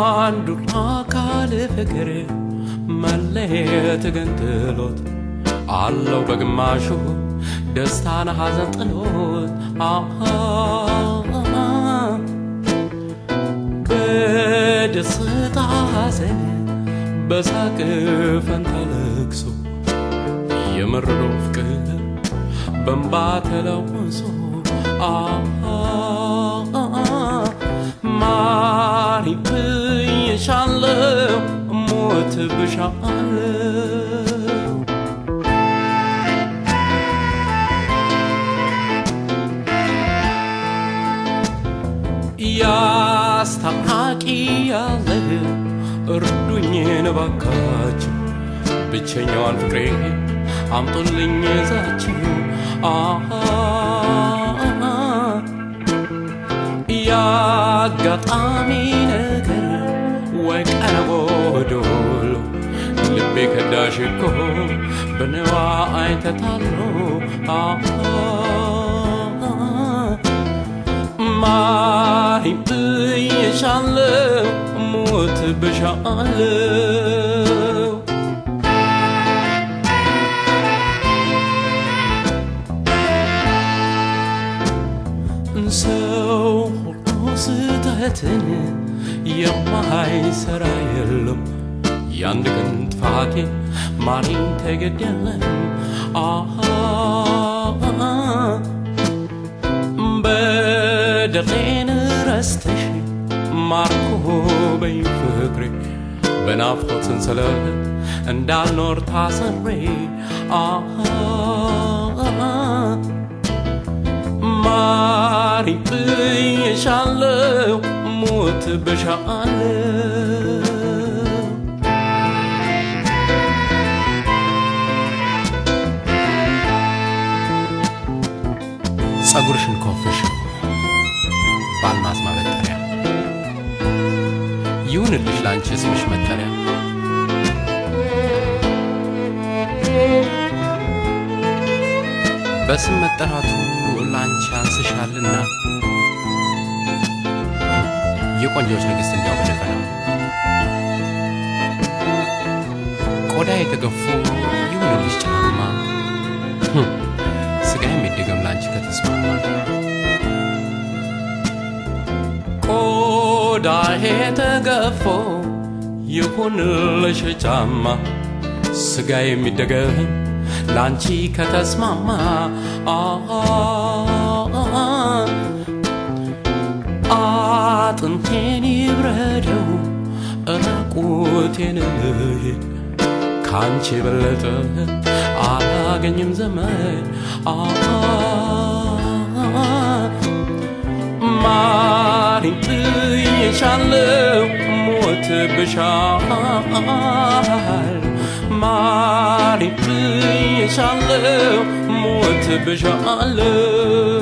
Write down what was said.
አንዱን አካል ፍቅር መለየት ግን ጥሎት አለው በግማሹ ደስታን ሐዘን ጥሎት አሃ በደስታ ሐዘን በሳቅ ፈንታ ለቅሶ የመረረው ፍቅር በእንባ ተለውሶ ማሪ ብዬሻለው ሞት ብሻለው ያስታራቂ ያለ እርዱኝ እባካችሁ ብቸኛዋን ፍቅሬ አምጡልኝ ይዛችሁ ያጋጣሚ ነገር ወይ ቀረቦ ዶሎ ልቤ ከዳሽ እኮ በነዋ አይተታሎ ማሪ ብዬሻለው ሞት ብሻለው ሰው ሁሉ ስህተትን የማይሰራ የለም። የአንድ ቀን ጥፋቴ ማሪኝ ተገደለም። አሃ በደሌን ረስተሽ ማርኮ በይ ፍቅሬ በናፍቆት ሰንሰለት እንዳልኖር ታስሬ አሃ ማሪ ብዬሻለው ሞት ብሻለው ጸጉርሽን ኮፍሽ በአልማዝ ማበጠሪያ ይሁንልሽ ለአንቺ ስምሽ መጠሪያ በስም መጠራቱ ለአንቺ አንስሻልና የቆንጆች ንግሥት እንዲያው በደፈና ቆዳ የተገፉ ይሁንልሽ ጫማ ስጋ የሚደገም ለአንቺ ከተስማማ ቆዳ የተገፎ ይሁንልሽ ጫማ ስጋ የሚደገም ለአንቺ ከተስማማ አጥንቴን ይብረደው ራቁቴን ልሂድ ካንቺ የበለጠ አላገኝም ዘመድ ማሪ ብዬሻለው ሞት ብሻል ማሪ ብዬሻለው ሞት ብሻለው